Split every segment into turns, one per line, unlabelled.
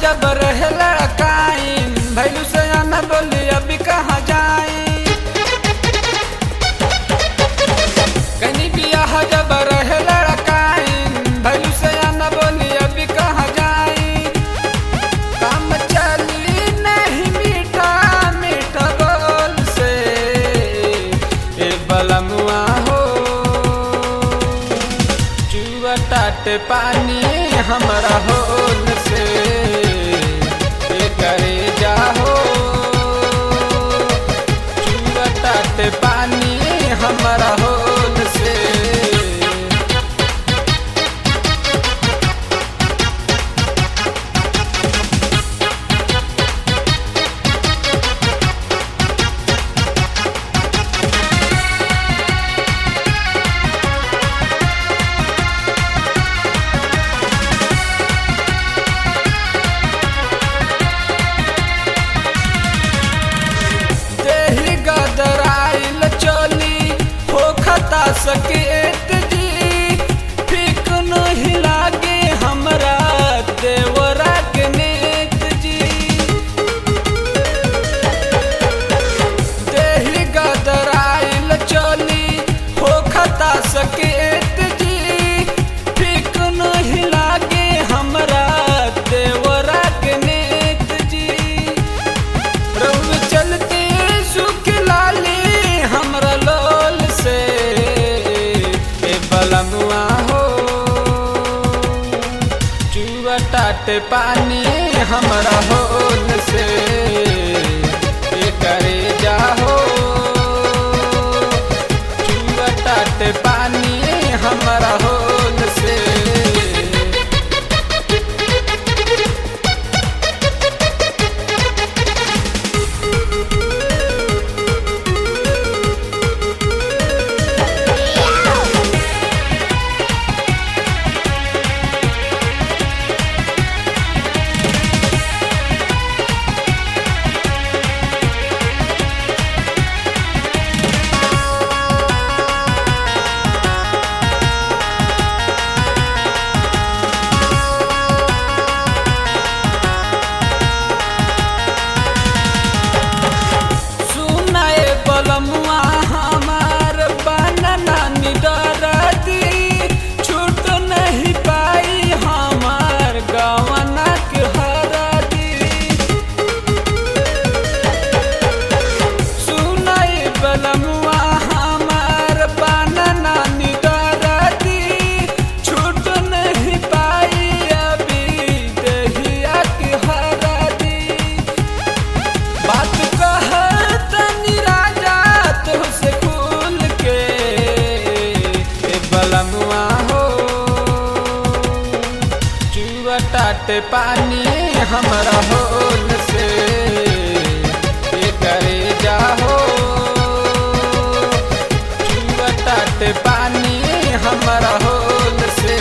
जब रहे लड़काइन भैलू से आना बोली अभी कहाँ जाई कहीं बियाह जब रहे लड़काइन भैलू से आना बोली अभी कहाँ जाई काम चली नहीं मीठा मीठा बोल से ए बलमुआ हो चुआ टाट पानी हमरा होल से ए करे जाहो चुआ टाट पानी हमरा होल से देही गदराइल चली हो खता सकेत जी फिक नहीं लागे हमरा देवरा के नेत जी देही गदराइल चली हो खता सकेत जी फिक नहीं लागे हमरा देवरा के नेत जी रउल चलते सुख लाली हमरा लोल से ए बलमुआ हो चुआ टाट पानी हमरा होल से ए करे जाहो चुआ टाट पानी हमरा होल से सुनाए बलमुआ हमार बनना निदरदी छूट नहीं पाई हमार गवना के हरदी सुनाए बलमुआ हमार बनना निदरदी छूट नहीं पाई अभी दहिया के हरदी बात कहत राजा तुझसे खुल के ए बलमुआ हो चुआ टाट पानी हमरा होल से ए करे जाहो चुआ टाट पानी हमरा होल से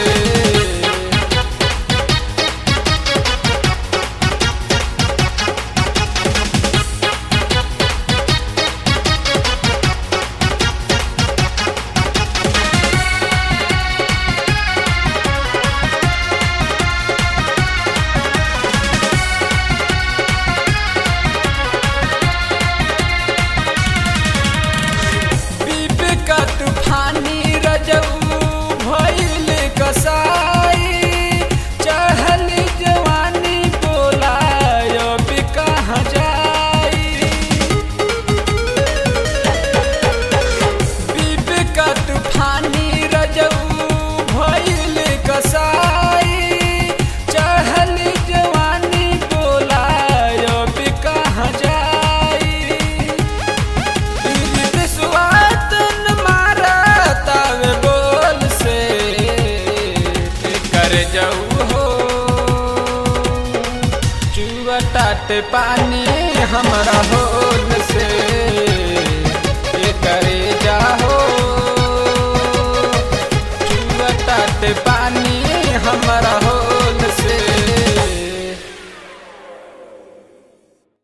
बीबी का तूफानी रजऊ भइल कसाई चढ़ल जवानी बोला अभी कहाँ जाई बीबी का तूफानी रजऊ भइल कसाई चढ़ल जवानी बोला अभी कहाँ जाई स्वातन मारतावे बोल से कर जाऊ हो चुआ टाट पानी हमरा होल से करे जाहो चुआ टाट पानी